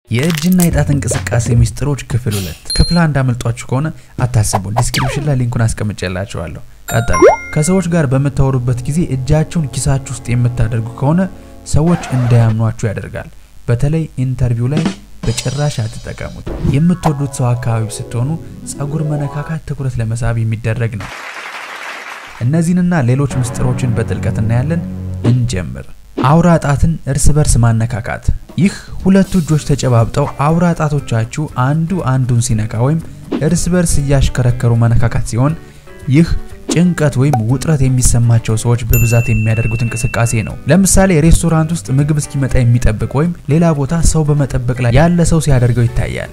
የእጅና የጣት እንቅስቃሴ ሚስጥሮች ክፍል ሁለት ክፍል አንድ አመልጧችሁ ከሆነ አታስቡ፣ ዲስክሪፕሽን ላይ ሊንኩን አስቀምጬላችኋለሁ። ቀጠሉ። ከሰዎች ጋር በምታወሩበት ጊዜ እጃችሁን ኪሳችሁ ውስጥ የምታደርጉ ከሆነ ሰዎች እንዳያምኗችሁ ያደርጋል። በተለይ ኢንተርቪው ላይ በጭራሽ አትጠቀሙት። የምትወዱት ሰው አካባቢ ስትሆኑ ጸጉር መነካካት ትኩረት ለመሳብ የሚደረግ ነው። እነዚህንና ሌሎች ምስጢሮችን በጥልቀት እናያለን። እንጀምር። አውራ ጣትን እርስ በርስ ማነካካት። ይህ ሁለቱ እጆች ተጨባብጠው አውራ ጣቶቻችሁ አንዱ አንዱን ሲነካ ወይም እርስ በርስ እያሽከረከሩ መነካካት ሲሆን ይህ ጭንቀት ወይም ውጥረት የሚሰማቸው ሰዎች በብዛት የሚያደርጉት እንቅስቃሴ ነው። ለምሳሌ ሬስቶራንት ውስጥ ምግብ እስኪመጣ የሚጠብቅ ወይም ሌላ ቦታ ሰው በመጠበቅ ላይ ያለ ሰው ሲያደርገው ይታያል።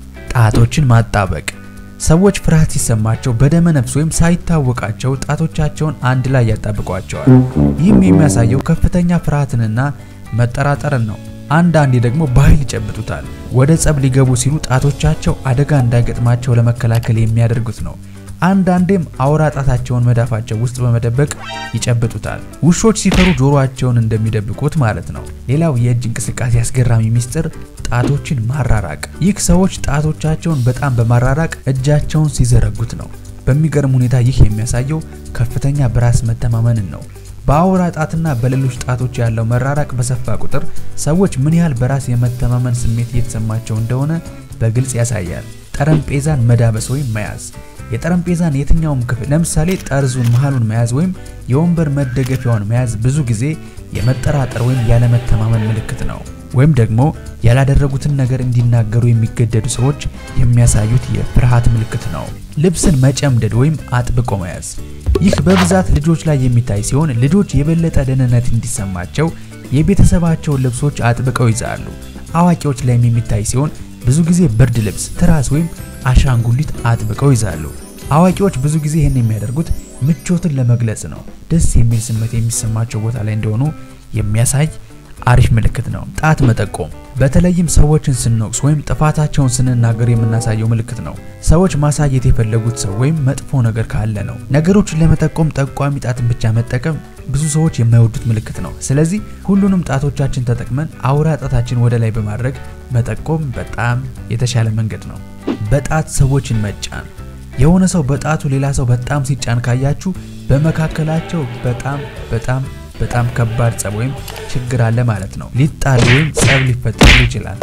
ጣቶችን ማጣበቅ ሰዎች ፍርሃት ሲሰማቸው በደመ ነፍስ ወይም ሳይታወቃቸው ጣቶቻቸውን አንድ ላይ ያጣብቋቸዋል። ይህም የሚያሳየው ከፍተኛ ፍርሃትንና መጠራጠርን ነው። አንዳንዴ ደግሞ በኃይል ይጨብጡታል። ወደ ጸብ ሊገቡ ሲሉ ጣቶቻቸው አደጋ እንዳይገጥማቸው ለመከላከል የሚያደርጉት ነው። አንዳንዴም አውራ ጣታቸውን መዳፋቸው ውስጥ በመደበቅ ይጨብጡታል። ውሾች ሲፈሩ ጆሮአቸውን እንደሚደብቁት ማለት ነው። ሌላው የእጅ እንቅስቃሴ አስገራሚ ሚስጥር ጣቶችን ማራራቅ። ይህ ሰዎች ጣቶቻቸውን በጣም በማራራቅ እጃቸውን ሲዘረጉት ነው። በሚገርም ሁኔታ ይህ የሚያሳየው ከፍተኛ በራስ መተማመንን ነው። በአውራ ጣትና በሌሎች ጣቶች ያለው መራራቅ በሰፋ ቁጥር ሰዎች ምን ያህል በራስ የመተማመን ስሜት እየተሰማቸው እንደሆነ በግልጽ ያሳያል። ጠረጴዛን መዳበስ ወይም መያዝ የጠረጴዛን የትኛውም ክፍል ለምሳሌ ጠርዙን፣ መሃሉን መያዝ ወይም የወንበር መደገፊያውን መያዝ ብዙ ጊዜ የመጠራጠር ወይም ያለመተማመን ምልክት ነው። ወይም ደግሞ ያላደረጉትን ነገር እንዲናገሩ የሚገደዱ ሰዎች የሚያሳዩት የፍርሃት ምልክት ነው። ልብስን መጨምደድ ወይም አጥብቆ መያዝ ይህ በብዛት ልጆች ላይ የሚታይ ሲሆን ልጆች የበለጠ ደህንነት እንዲሰማቸው የቤተሰባቸውን ልብሶች አጥብቀው ይዛሉ። አዋቂዎች ላይም የሚታይ ሲሆን ብዙ ጊዜ ብርድ ልብስ፣ ትራስ ወይም አሻንጉሊት አጥብቀው ይዛሉ። አዋቂዎች ብዙ ጊዜ ይህን የሚያደርጉት ምቾትን ለመግለጽ ነው። ደስ የሚል ስሜት የሚሰማቸው ቦታ ላይ እንደሆኑ የሚያሳይ አሪፍ ምልክት ነው። ጣት መጠቆም በተለይም ሰዎችን ስንወቅስ ወይም ጥፋታቸውን ስንናገር የምናሳየው ምልክት ነው። ሰዎች ማሳየት የፈለጉት ሰው ወይም መጥፎ ነገር ካለ ነው። ነገሮችን ለመጠቆም ጠቋሚ ጣትን ብቻ መጠቀም ብዙ ሰዎች የማይወዱት ምልክት ነው። ስለዚህ ሁሉንም ጣቶቻችን ተጠቅመን አውራ ጣታችን ወደ ላይ በማድረግ መጠቆም በጣም የተሻለ መንገድ ነው። በጣት ሰዎችን መጫን የሆነ ሰው በጣቱ ሌላ ሰው በጣም ሲጫን ካያችሁ በመካከላቸው በጣም በጣም በጣም ከባድ ጸብ ወይም ችግር አለ ማለት ነው። ሊጣሉ ወይም ጸብ ሊፈጠሩ ይችላል።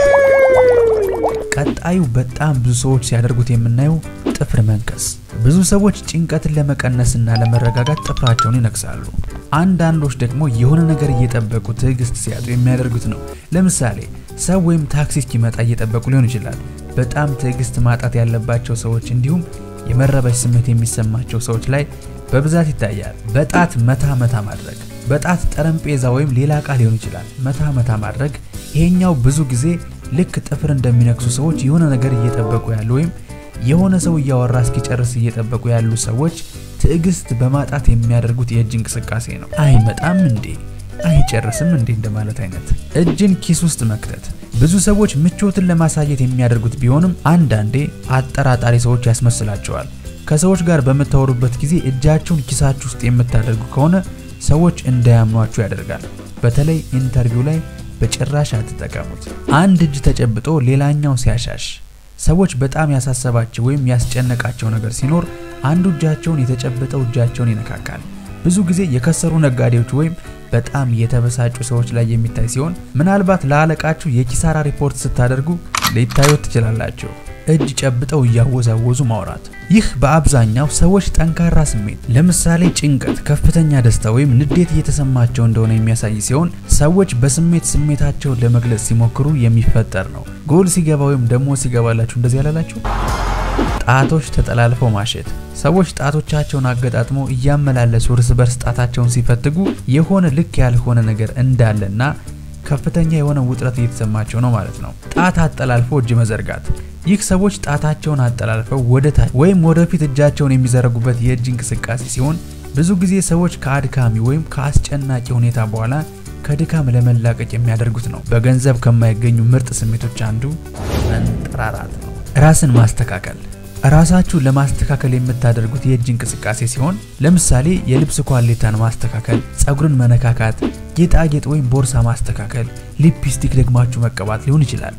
ቀጣዩ በጣም ብዙ ሰዎች ሲያደርጉት የምናየው ጥፍር መንከስ። ብዙ ሰዎች ጭንቀትን ለመቀነስና ለመረጋጋት ጥፍራቸውን ይነክሳሉ። አንዳንዶች ደግሞ የሆነ ነገር እየጠበቁ ትዕግስት ሲያጡ የሚያደርጉት ነው። ለምሳሌ ሰው ወይም ታክሲ እስኪመጣ እየጠበቁ ሊሆን ይችላል። በጣም ትዕግስት ማጣት ያለባቸው ሰዎች እንዲሁም የመረበሽ ስሜት የሚሰማቸው ሰዎች ላይ በብዛት ይታያል። በጣት መታ መታ ማድረግ በጣት ጠረጴዛ ወይም ሌላ እቃ ሊሆን ይችላል። መታ መታ ማድረግ ይሄኛው ብዙ ጊዜ ልክ ጥፍር እንደሚነክሱ ሰዎች የሆነ ነገር እየጠበቁ ያሉ ወይም የሆነ ሰው እያወራ እስኪጨርስ እየጠበቁ ያሉ ሰዎች ትዕግስት በማጣት የሚያደርጉት የእጅ እንቅስቃሴ ነው። አይመጣም እንዴ አይጨርስም እንዴ እንደማለት አይነት። እጅን ኪስ ውስጥ መክተት ብዙ ሰዎች ምቾትን ለማሳየት የሚያደርጉት ቢሆንም አንዳንዴ አጠራጣሪ ሰዎች ያስመስላቸዋል። ከሰዎች ጋር በምታወሩበት ጊዜ እጃችሁን ኪሳችሁ ውስጥ የምታደርጉ ከሆነ ሰዎች እንዳያምኗችሁ ያደርጋል። በተለይ ኢንተርቪው ላይ በጭራሽ አትጠቀሙት። አንድ እጅ ተጨብጦ ሌላኛው ሲያሻሽ ሰዎች በጣም ያሳሰባቸው ወይም ያስጨነቃቸው ነገር ሲኖር አንዱ እጃቸውን የተጨበጠው እጃቸውን ይነካካል። ብዙ ጊዜ የከሰሩ ነጋዴዎች ወይም በጣም የተበሳጩ ሰዎች ላይ የሚታይ ሲሆን ምናልባት ለአለቃችሁ የኪሳራ ሪፖርት ስታደርጉ ሊታዩት ትችላላችሁ። እጅ ጨብጠው እያወዛወዙ ማውራት። ይህ በአብዛኛው ሰዎች ጠንካራ ስሜት ለምሳሌ ጭንቀት፣ ከፍተኛ ደስታ ወይም ንዴት እየተሰማቸው እንደሆነ የሚያሳይ ሲሆን ሰዎች በስሜት ስሜታቸውን ለመግለጽ ሲሞክሩ የሚፈጠር ነው። ጎል ሲገባ ወይም ደግሞ ሲገባላችሁ እንደዚህ ያላላችሁ። ጣቶች ተጠላልፈው ማሸት ሰዎች ጣቶቻቸውን አገጣጥመው እያመላለሱ እርስ በርስ ጣታቸውን ሲፈትጉ የሆነ ልክ ያልሆነ ነገር እንዳለና ከፍተኛ የሆነ ውጥረት እየተሰማቸው ነው ማለት ነው። ጣት አጠላልፎ እጅ መዘርጋት ይህ ሰዎች ጣታቸውን አጠላልፈው ወደ ታች ወይም ወደፊት እጃቸውን የሚዘረጉበት የእጅ እንቅስቃሴ ሲሆን ብዙ ጊዜ ሰዎች ከአድካሚ ወይም ከአስጨናቂ ሁኔታ በኋላ ከድካም ለመላቀቅ የሚያደርጉት ነው። በገንዘብ ከማይገኙ ምርጥ ስሜቶች አንዱ መንጠራራት ነው። ራስን ማስተካከል ራሳችሁን ለማስተካከል የምታደርጉት የእጅ እንቅስቃሴ ሲሆን ለምሳሌ የልብስ ኳሌታን ማስተካከል፣ ጸጉርን መነካካት፣ ጌጣጌጥ ወይም ቦርሳ ማስተካከል፣ ሊፕስቲክ ደግማችሁ መቀባት ሊሆን ይችላል።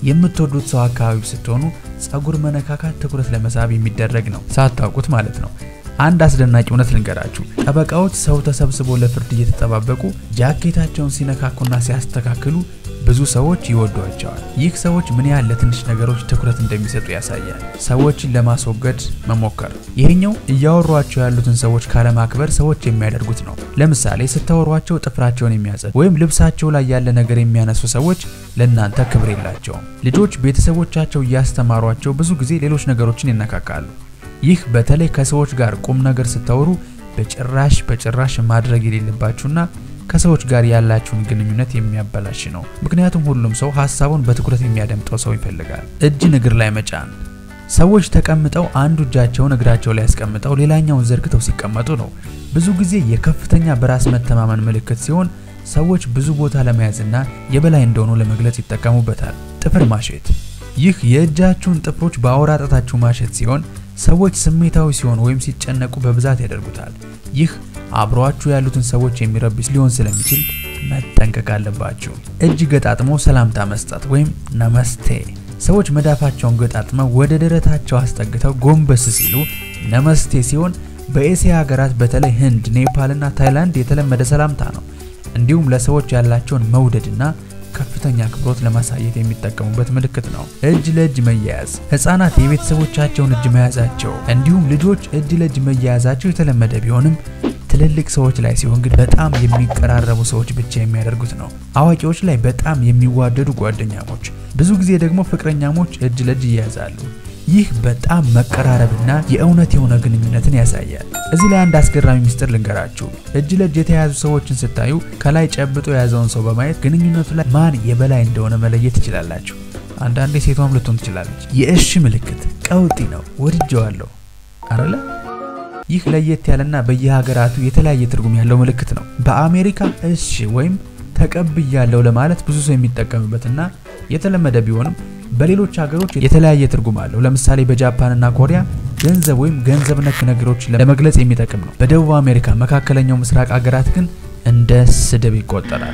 የምትወዱት ሰው አካባቢ ስትሆኑ ጸጉር መነካካት ትኩረት ለመሳብ የሚደረግ ነው፣ ሳታውቁት ማለት ነው። አንድ አስደናቂ እውነት ልንገራችሁ። ጠበቃዎች ሰው ተሰብስቦ ለፍርድ እየተጠባበቁ ጃኬታቸውን ሲነካኩና ሲያስተካክሉ ብዙ ሰዎች ይወዷቸዋል። ይህ ሰዎች ምን ያህል ለትንሽ ነገሮች ትኩረት እንደሚሰጡ ያሳያል። ሰዎችን ለማስወገድ መሞከር። ይሄኛው እያወሯቸው ያሉትን ሰዎች ካለማክበር ሰዎች የሚያደርጉት ነው። ለምሳሌ ስታወሯቸው ጥፍራቸውን የሚያጸድ ወይም ልብሳቸው ላይ ያለ ነገር የሚያነሱ ሰዎች ለእናንተ ክብር የላቸውም። ልጆች ቤተሰቦቻቸው እያስተማሯቸው ብዙ ጊዜ ሌሎች ነገሮችን ይነካካሉ። ይህ በተለይ ከሰዎች ጋር ቁም ነገር ስታወሩ በጭራሽ በጭራሽ ማድረግ የሌለባችሁና ከሰዎች ጋር ያላችሁን ግንኙነት የሚያበላሽ ነው። ምክንያቱም ሁሉም ሰው ሀሳቡን በትኩረት የሚያደምጠው ሰው ይፈልጋል። እጅን እግር ላይ መጫን። ሰዎች ተቀምጠው አንዱ እጃቸውን እግራቸው ላይ ያስቀምጠው ሌላኛውን ዘርግተው ሲቀመጡ ነው። ብዙ ጊዜ የከፍተኛ በራስ መተማመን ምልክት ሲሆን ሰዎች ብዙ ቦታ ለመያዝና የበላይ እንደሆኑ ለመግለጽ ይጠቀሙበታል። ጥፍር ማሸት። ይህ የእጃችሁን ጥፍሮች በአውራ ጣታችሁ ማሸት ሲሆን ሰዎች ስሜታዊ ሲሆን ወይም ሲጨነቁ በብዛት ያደርጉታል። ይህ አብሯችሁ ያሉትን ሰዎች የሚረብሽ ሊሆን ስለሚችል መጠንቀቅ አለባችሁ። እጅ ገጣጥሞ ሰላምታ መስጠት ወይም ነመስቴ። ሰዎች መዳፋቸውን ገጣጥመው ወደ ደረታቸው አስጠግተው ጎንበስ ሲሉ ነመስቴ ሲሆን በኤስያ ሀገራት በተለይ ህንድ፣ ኔፓልና ታይላንድ የተለመደ ሰላምታ ነው። እንዲሁም ለሰዎች ያላቸውን መውደድና ከፍተኛ አክብሮት ለማሳየት የሚጠቀሙበት ምልክት ነው። እጅ ለእጅ መያያዝ ህጻናት የቤተሰቦቻቸውን እጅ መያዛቸው እንዲሁም ልጆች እጅ ለእጅ መያያዛቸው የተለመደ ቢሆንም ትልልቅ ሰዎች ላይ ሲሆን ግን በጣም የሚቀራረቡ ሰዎች ብቻ የሚያደርጉት ነው። አዋቂዎች ላይ በጣም የሚዋደዱ ጓደኛሞች፣ ብዙ ጊዜ ደግሞ ፍቅረኛሞች እጅ ለእጅ ይያዛሉ። ይህ በጣም መቀራረብና የእውነት የሆነ ግንኙነትን ያሳያል። እዚህ ላይ አንድ አስገራሚ ምስጢር ልንገራችሁ። እጅ ለእጅ የተያያዙ ሰዎችን ስታዩ ከላይ ጨብጦ የያዘውን ሰው በማየት ግንኙነቱ ላይ ማን የበላይ እንደሆነ መለየት ትችላላችሁ። አንዳንዴ ሴቷም ልትሆን ትችላለች። የእሺ ምልክት ቀውጢ ነው። ወድጀዋለሁ አረለ ይህ ለየት ያለና በየሀገራቱ የተለያየ ትርጉም ያለው ምልክት ነው። በአሜሪካ እሺ ወይም ተቀብያለሁ ለማለት ብዙ ሰው የሚጠቀምበትና የተለመደ ቢሆንም በሌሎች ሀገሮች የተለያየ ትርጉም አለው። ለምሳሌ በጃፓንና ኮሪያ ገንዘብ ወይም ገንዘብ ነክ ነገሮችን ለመግለጽ የሚጠቅም ነው። በደቡብ አሜሪካ፣ መካከለኛው ምስራቅ ሀገራት ግን እንደ ስድብ ይቆጠራል።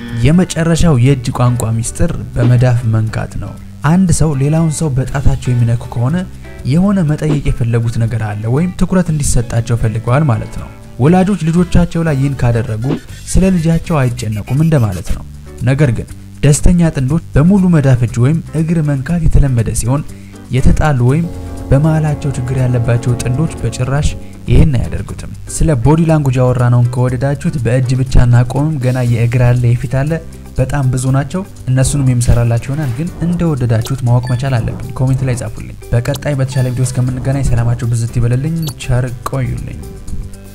የመጨረሻው የእጅ ቋንቋ ሚስጥር በመዳፍ መንካት ነው። አንድ ሰው ሌላውን ሰው በጣታቸው የሚነኩ ከሆነ የሆነ መጠየቅ የፈለጉት ነገር አለ ወይም ትኩረት እንዲሰጣቸው ፈልገዋል ማለት ነው። ወላጆች ልጆቻቸው ላይ ይህን ካደረጉ ስለ ልጃቸው አይጨነቁም እንደማለት ነው። ነገር ግን ደስተኛ ጥንዶች በሙሉ መዳፍ እጅ ወይም እግር መንካት የተለመደ ሲሆን የተጣሉ ወይም በመሃላቸው ችግር ያለባቸው ጥንዶች በጭራሽ ይህን አያደርጉትም። ስለ ቦዲ ላንጉጅ ያወራነውን ከወደዳችሁት በእጅ ብቻ እናቆምም። ገና የእግር አለ፣ የፊት አለ፣ በጣም ብዙ ናቸው። እነሱንም የምሰራላችሁ ይሆናል። ግን እንደወደዳችሁት ማወቅ መቻል አለብን። ኮሜንት ላይ ጻፉልኝ። በቀጣይ በተሻለ ቪዲዮ እስከምንገናኝ ሰላማችሁ ብዝት ይበልልኝ። ቸር ቆዩልኝ።